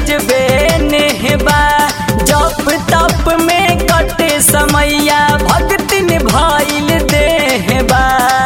अजबे नेहबा जप तप में कटे समैया भक्तिन भइल देहबा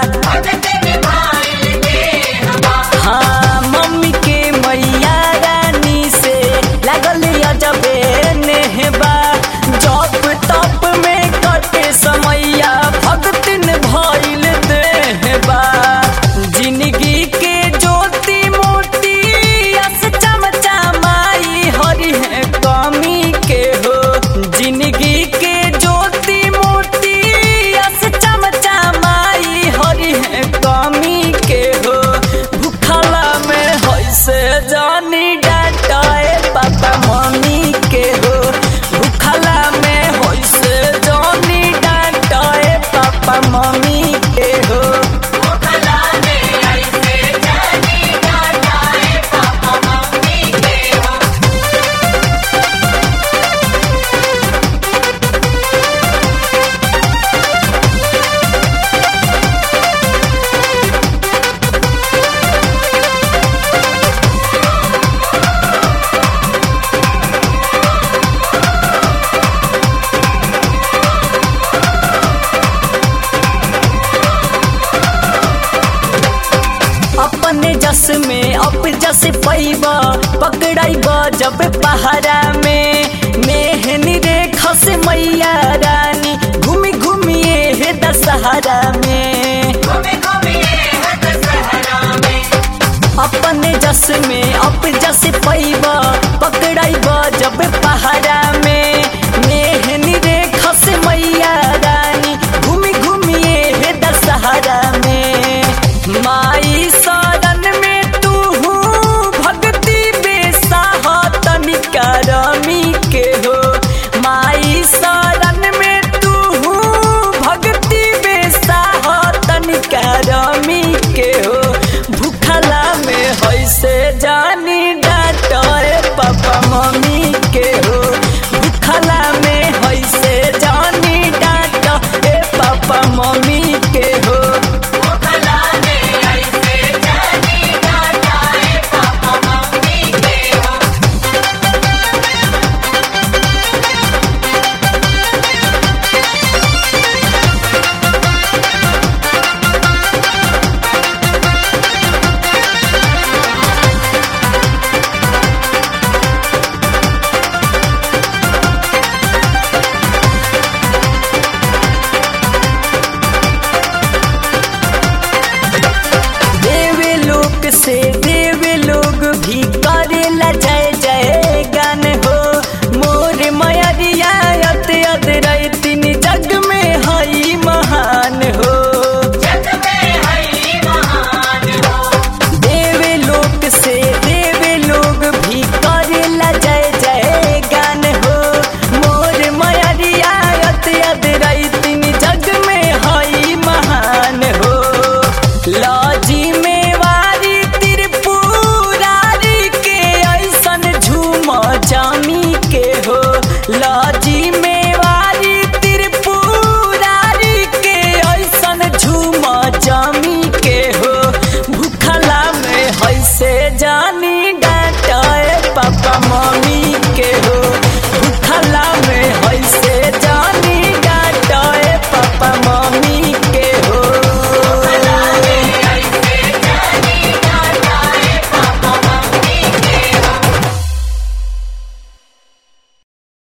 हाँ मम्मी के मैया रानी से लागल अजबे नेहबा जप तप में कटे समैया भक्तिन भइल देहबा जिंदगी के ज्योति मोती अस चमचमाई हरि है कमी के हो जिंदगी के ज्योति मोती अस चमचमाई हरि है कमी के हो भूखला में होइसे जानी डाटाए पापा मम्मी के हो भूखला में होइसे जानी डाटाए पापा मम्मी के हो अपने जस में अप जस पैबा पकड़ाइबा जब पहाड़ा में मेहनी रेखा से मैया रानी घूमी घूमिए हे दशहरा में अपने जस में अप जस पैबा पकड़ाइबा जब पहाड़ा